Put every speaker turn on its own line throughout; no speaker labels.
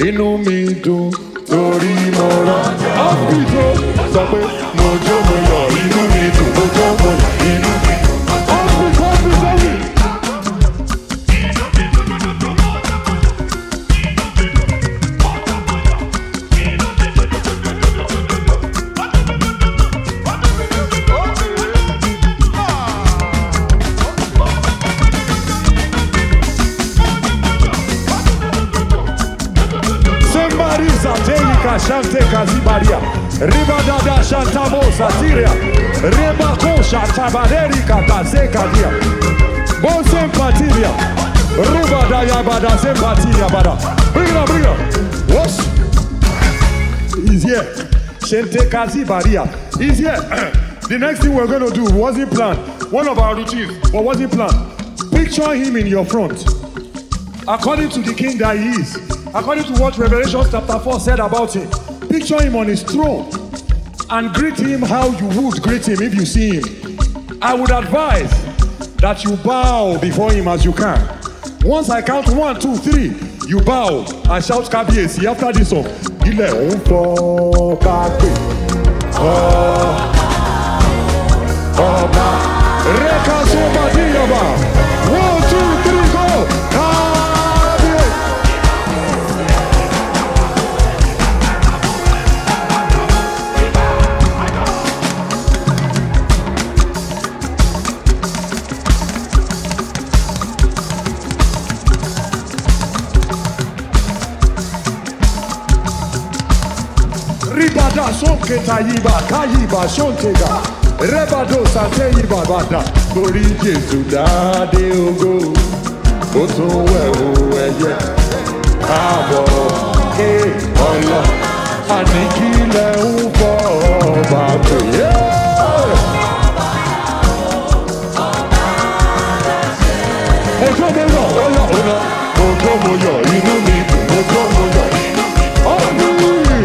inú mi dùn torí mo rán. ọ́fíìsì sọ pé mo jó mo yọ̀ inú mi dùn mo jó mo yọ̀ inú mi dùn. ọ́fíìsì ọ́fíìsì ọ́fíìsì. Somebody Zatelika Shante Kazibaria Ribadada Shantamo Satiria Rebako Shantabaderi Katazeka Dia Bon Sempatiria Rubada Yabada Sempatiria Bada Bring it up, bring it up Whoops He's here Shante Kazibaria He's here The next thing we're going to do wasn't planned One of our routines but wasn't planned Picture him in your front according to the king that he is, according to what Revelation chapter 4 said about him, picture him on his throne and greet him how you would greet him if you see him. I would advise that you bow before him as you can. Once I count one, two, three, you bow and shout Kabiesi after this song. Ilẹ̀ ń fọ́ bá pè ọ́ ọba rẹ́ka sọ́ba díyọba one two three go kábíyèsí. Ribada sonketa yiba kayiba sontega Rebado sante yiba bada Torí Jésù dáadé ogo Ó tún wẹ̀wò ẹyẹ Káàbọ̀ ké ọlọ Àníkílẹ̀ ń bọ̀ ọba pè é. Ojú mi yọ̀, ó yọ̀, ó yọ̀. Ojú mo yọ̀, inú mi dùn, ojú mo yọ̀, inú mi dùn. Ọ̀gbìn.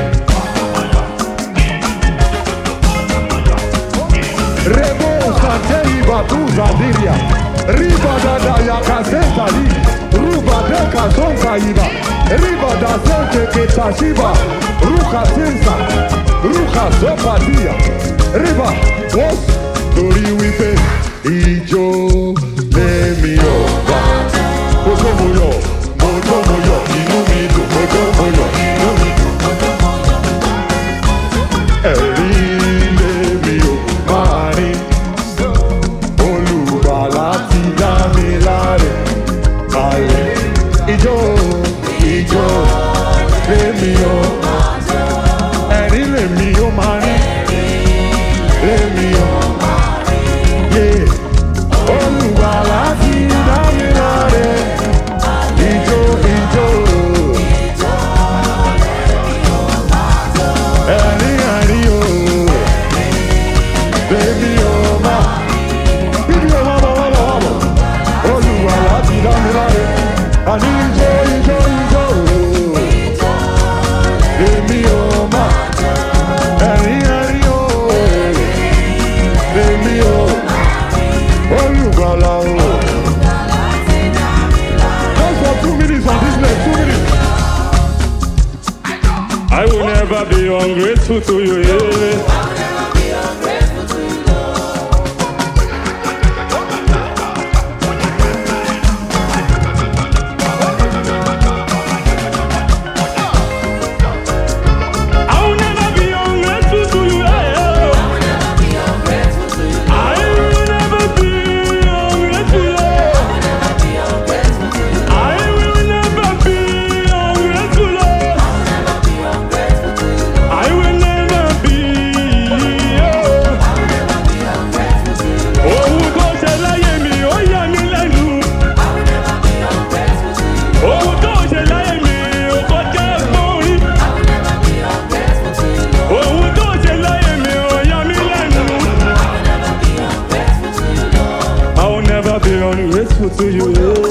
Rebo Santei Batuza Diria Riba Dada Yakazenta Li Ruba Deka Zonka Iba Riba da Sente Ketashiba Ruka Sinsa Ruka Zopatia Riba Wos Torí wípé Ìjó lèmi ọba Mojo mo yọ̀, mojo mo yọ̀, inú mi dùn, mojo mo yọ̀, inú mi dùn. Ẹ̀rí lèmi ò máa rí. Olùgbàlà ti dá mi láre. Ayé ijó ijó lèmi ò. Ẹ̀rí lèmi ò máa rí. Lèmi ò. Yeah. Olùgbàlà ti dá mi láre. Ijó ijó. Ẹ̀rí ẹ̀rí o. Baby, oh my. Baby, oh my, my, my, my. Olúwa láti dá mi láre. Àní ijó, ijó, ijó. Baby, oh my. Ẹ̀rín, ẹ̀rín, oh. Baby, oh. Olùgbàlà, oh. Just for two minutes on this leg, two minutes.
I will never be ungrateful to you. Yeah. I will never be ungrateful to you. Yeah. I will never be ungrateful. Yeah. I will never be ungrateful. Yeah. I will never be. Yeah. Ohun tó ṣe láyé mi, ó yà mí lẹ́nu. Ohun tó ṣe láyé mi, ó kọjá ẹ̀gbọ́n orí. Ohun tó ṣe láyé mi, ó yà mí lẹ́nu. I will never be ungrateful to you.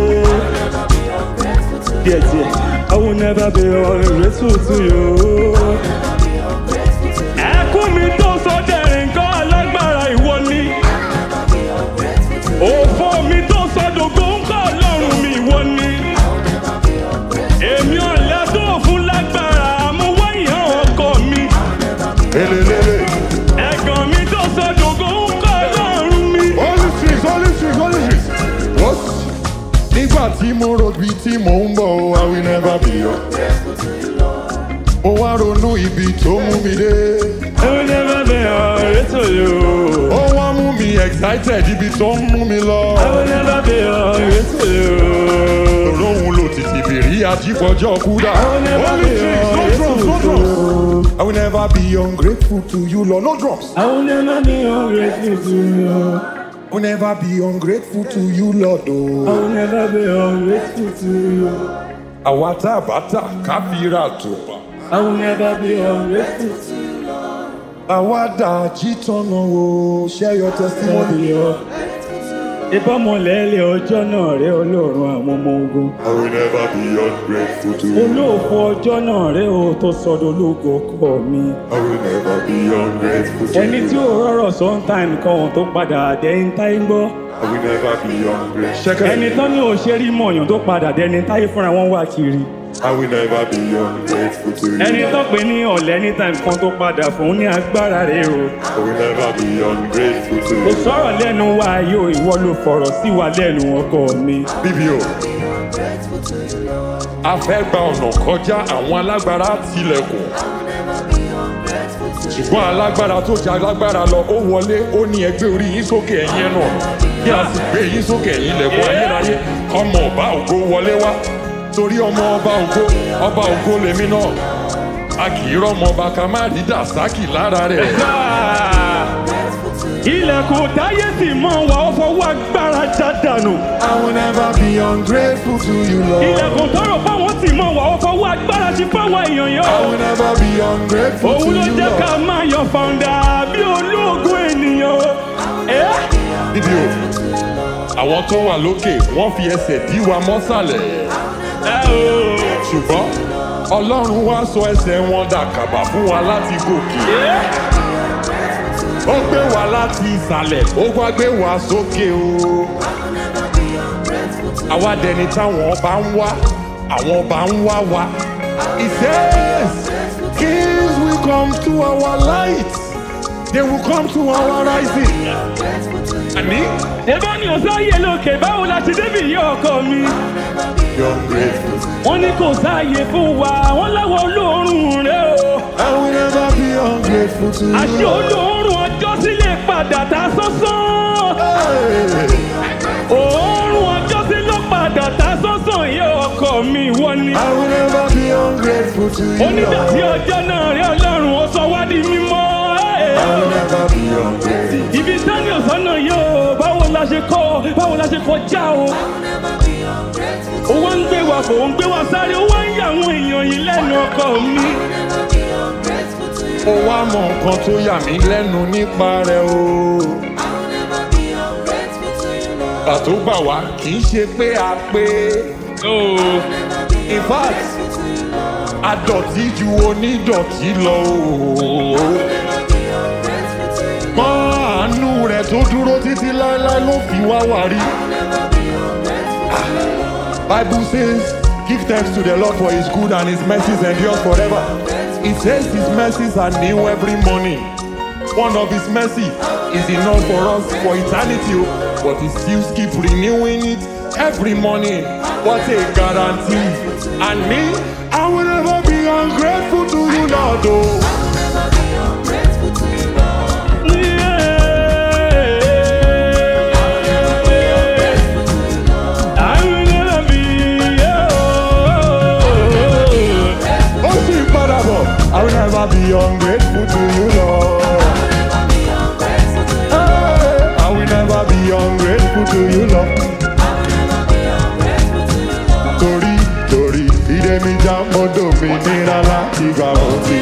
Yes, yes. I will never be ungrateful to you. Ẹkún mi tó sọ dẹ̀rìn kan alágbára ìwọ ni. Òfò mi tó sọ dògbò ń kọ́ ọlọ́run mi ìwọ ni. Èmi ọ̀lẹ́ tó
tí mo rò bí tí mò ń bọ̀ o I will never be ungrateful to you Lord. mo wá ronú ibi tó mú mi dé.
I will never be ungrateful to you.
ó wá mú mi excited ibi tó ń mú mi lọ.
I will never be ungrateful to you.
Olóhùn ló ti ti bìrí àjípọ̀jọ́ kúdà.
I will never
Only
be
drums, no drums, no
ungrateful to
drums.
you.
I will never be ungrateful to you, Lord. No drums.
I will never be ungrateful to you.
I will never be ungrateful to you, Lord.
I
Oh.
will never be ungrateful to you.
Àwa tá a bá tà ká fi ra tùpà.
I will never be ungrateful to you.
Àwa dà jí tọ́nà o. Share your testimony.
ìbámọ̀lẹ́lẹ̀ ọjọ́ náà rẹ ọlọ́run àwọn ọmọ ogun
I will never be ungrateful to you.
olóòfò ọjọ́ náà rẹ o tó sọdọ̀ ológo ọkọ mi
I will never be ungrateful to
ẹni tí
you.
ò rọrọ̀ sọ́ńtàìm kan ohun tó padà dẹ́yìn táyé ń gbọ́
I will never be ungrateful.
ẹni tán ní òṣèré mọ̀yàn tó padà dẹni táyé fúnra wọn wà kiri
I will never be ungrateful to you.
ẹni tó pè ní ọ̀lẹ́ ní táìm kan tó padà fún ní agbára rẹ o
I will never be ungrateful to
kò
you.
sọ̀rọ̀ lẹ́nu wa yóò ìwọ ló fọ̀rọ̀ sí wa lẹ́nu ọkọ mi
BBO. A fẹ́ gba ọ̀nà kọjá àwọn alágbára tilẹ̀kùn. Ṣùgbọ́n alágbára tó jẹ alágbára lọ, ó wọlé, ó ní ẹgbẹ́ orí yín sókè ẹ̀yìn ẹ̀nà. Bí a sì gbé yín sókè ẹ̀yìn ilẹ̀kùn ayérayé, ọmọ ọba ògo wọlé wá. Torí ọmọ ọba ògo, ọba ògo lèmi náà. A kì í rọ́mọ ọba ká má rí dàsákì lára rẹ̀.
ilẹ̀kùn táyé sì mọ̀ wá ó fọwọ́ agbára já dànù.
I will never be ungrateful to you, Lord.
ilẹ̀kùn tọrọ fáwọn sì mọ̀ wá ó fọwọ́ agbára sí fáwọn èèyàn yẹn
I
o.
will never be ungrateful to
òun ló
you,
jẹ́ ká
Lord.
máa yan fàǹdà bí olóògùn ènìyàn o. ẹ́
BBO. Àwọn tó wà lókè, wọ́n fi ẹsẹ̀ dí wa mọ́sàlẹ̀.
ẹ́ o.
ṣùgbọ́n ọlọ́run wá sọ ẹsẹ̀ wọn dàkàbà fún wa láti gòkè
ẹ́
ó gbé wa láti ìsàlẹ̀ ó wá gbé wa sókè o àwa dẹni táwọn ọba ń wá àwọn ọba ń wá wa he says kings will come to our light they will come to our rising àní
ẹ̀bá ni ọ̀sáyé lókè báwo la ṣe débi yí ọkọ mi.
you're grateful
wọ́n ní kò sáàyè fún wa wọ́n láwọ olóòórùn rẹ o.
I will never be ungrateful to you
àṣé olóòórùn ọjọ́ sílẹ̀ padà ta sánsán.
Hey.
òórùn ọjọ́ sí ló padà ta sánsán yẹ ọkọ mi wọ́n ní.
I will never be ungrateful to you
onídàtí
Lord.
ọjọ́ náà rí ọlọ́run ó sọ wá di mímọ́.
I will never be ungrateful
ibi sani ọ̀sánà yóò báwo la ṣe kọ́ báwo la ṣe kọjá o. ó wá ń gbé wa fò ó ń gbé wa sáré ó wá ń yà àwọn èèyàn yìí lẹ́nu ọkọ mi.
ó wá mọ nǹkan tó yà mí lẹ́nu nípa rẹ̀ o. Pàtó gbà wá kì í ṣe pé a pé. In fact, adọ̀tí ju onídọ̀tí lọ o. Mọ́ àánú rẹ̀ tó dúró títí láéláé ló fi wá wà rí. Bible says, give thanks to the Lord for his good and his mercies endure forever. It says his mercies are new every morning. One of his mercy is enough for us for eternity, o, but he still keep renewing it every morning. What a guarantee. And me, I will never be ungrateful to you, Lord. Oh. Oh, sweet Parabo, I will never be ungrateful to you, Lord. Hey, I will never be ungrateful to you, Lord. Torí, torí, ìdè mi já mọ́tò mi nira láti gbà wọ́n ti.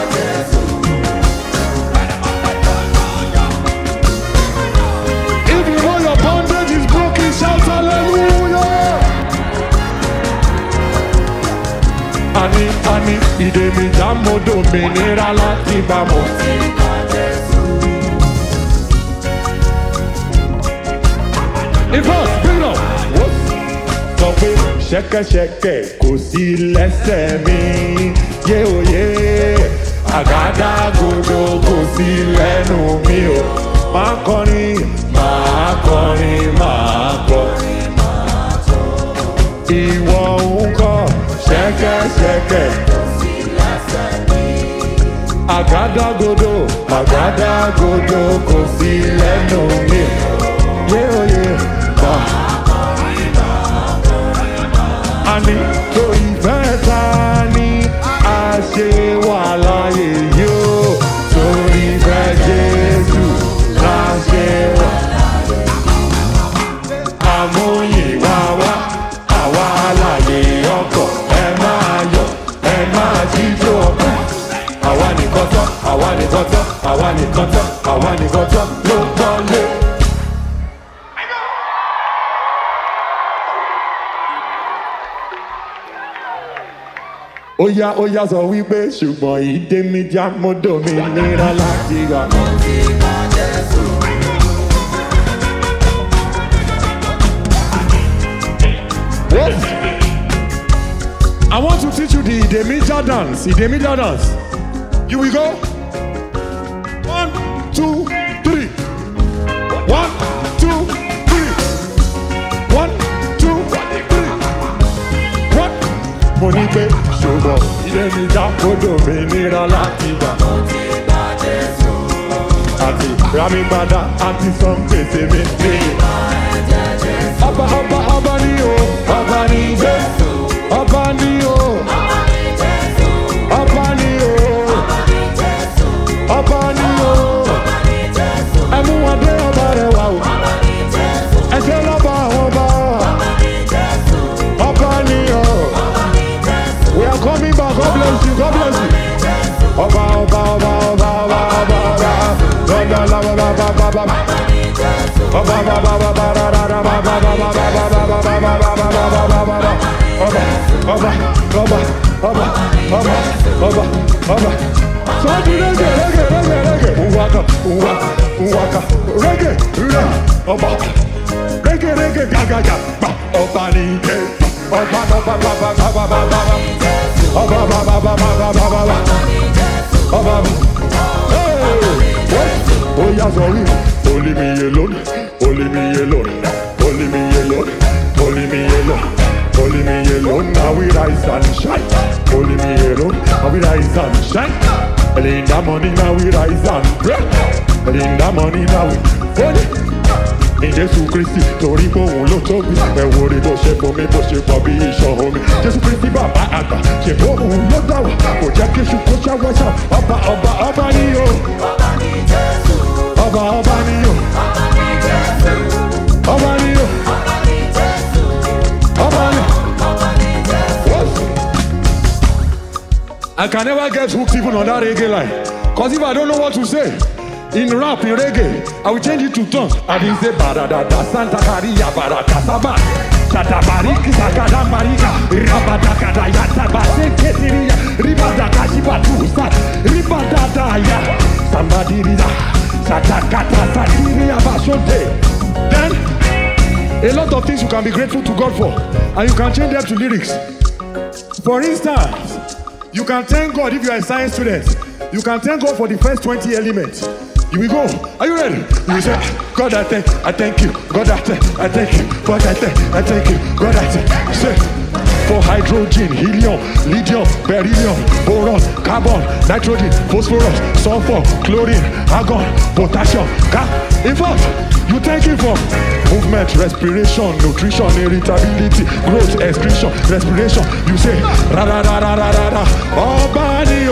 If you know your bondage is broken, shout hallelujah. Ani, ani, ìdè mi já mọ́tò mi nira láti gbà wọ́n ti. Ìfọ̀s bílọ̀ wó sọ pé ṣẹ́kẹ́ṣẹkẹ̀ kò sí lẹ́sẹ̀ mi yé òye àgádágodo kò sí lẹ́nu mi o máa kọrin máa kọrin máa kọrin. ìwọ ń kọ́ ṣẹ́kẹ́ṣẹkẹ̀. àgádágodo àgádágodo kò sí lẹ́nu mi. yé oyè bá. àní tó ìfẹ́ ta ni a ṣe wà láyé yóò torí ìfẹ́ Jésù la ṣe wà. àmúyìnwá wá àwa láyé ọkọ̀ ẹ máa yọ̀ ẹ máa jíjó ọpẹ́. àwa nìkan tán àwa nìkan tán àwa nìkan tán àwa nìkan tán ló tán lé. ó yá ó yá sọ wípé ṣùgbọ́n ìdè mi já mọ́dọ̀ mi nira láti rà. What? I want to teach you the Idemija dance. Idemija dance. You will go. One, two, three. One, two, three. One, two, three. One. Mo ní pé ṣùgbọ́n Idemija kódò mi nira láti gbà. Àti Rami Gbada àti sọ gbèsè mi níyì. Ọba ọba ọba ni o, ọba ni Jésù. Ọba ni o, ọba ni o, ọba ni o. Ẹ mú wọn dé ọba rẹ̀ wá o. Ẹ ṣe lọ́ba àwọn ọba. Ọba ni o. We are coming back. God bless you. God bless you. Ọba ọba ọba ọba ọba ọba ọba. Lọ́dọ̀ lọ́wọ́ bá bá bá bá. Ọba bá bá bá bá rà rà rà bá bá bá bá bá bá bá bá bá bá bá bá bá bá bá bá. Ọba ọba ọba ọba ọba ọba ọba. Sọ́ọ́dún rẹ́gẹ̀ rẹ́gẹ̀ rẹ́gẹ̀ rẹ́gẹ̀. Nwaka nwaka nwaka rẹ́gẹ̀ rẹ́ ọba. Rẹ́gẹ̀ rẹ́gẹ̀ gàgàgà gbà ọba ní ike. Ọba ọba ọba ọba ọba ọba ọba ọba ọba ọba ọba ọba ọba ọba ọba ọba ọba. Ó yá sọ wí. Only me alone, only me alone, only me alone, only me alone, only me alone. Now we rise and shine. Only me alone, now we rise and shine. Early in the morning, now we rise and pray. Early in the morning, now we holy. Ní Jésù Kristi torí pé òun ló tóbi. Ẹ wo rí bó ṣe bomi bó ṣe pọ̀ bí iṣan omi. Jésù Kristi bàbá àgbà ṣe bó òun ló dà wá. Kò jẹ́ kí iṣu kó ṣáwọ́ ṣá. Ọba ọba ọba ni o. Ọba ọba ni o. Ọba ni o. Ọba ni. I can never get hooked even on that reggae line. Cause if I don't know what to say, in rap, in reggae, I will change it to tongues. I will say Baradada Santa Maria Barata Saba. Shatabariki Sakadambarika Rabadakada Yatabase Ketiria Ribadaka Shibatusa Ribadadaya Sambadiriza Satakata Satiria Bashonte Then a lot of things you can be grateful to God for, and you can change them to lyrics. For instance, you can thank God if you are a science student. You can thank God for the first 20 elements. You will go. Are you ready? You will say, God, I thank, I thank you. God, I thank, I thank you. God, I thank, I thank you. God, I thank. Say, for hydrogen, helium, lithium, beryllium, boron, carbon, nitrogen, phosphorus, sulfur, chlorine, argon, potassium. Ca- In fact, you thank him for movement, respiration, nutrition, irritability, growth, excretion, respiration. You say, ra ra ra ra ra ra ra, Ọba ni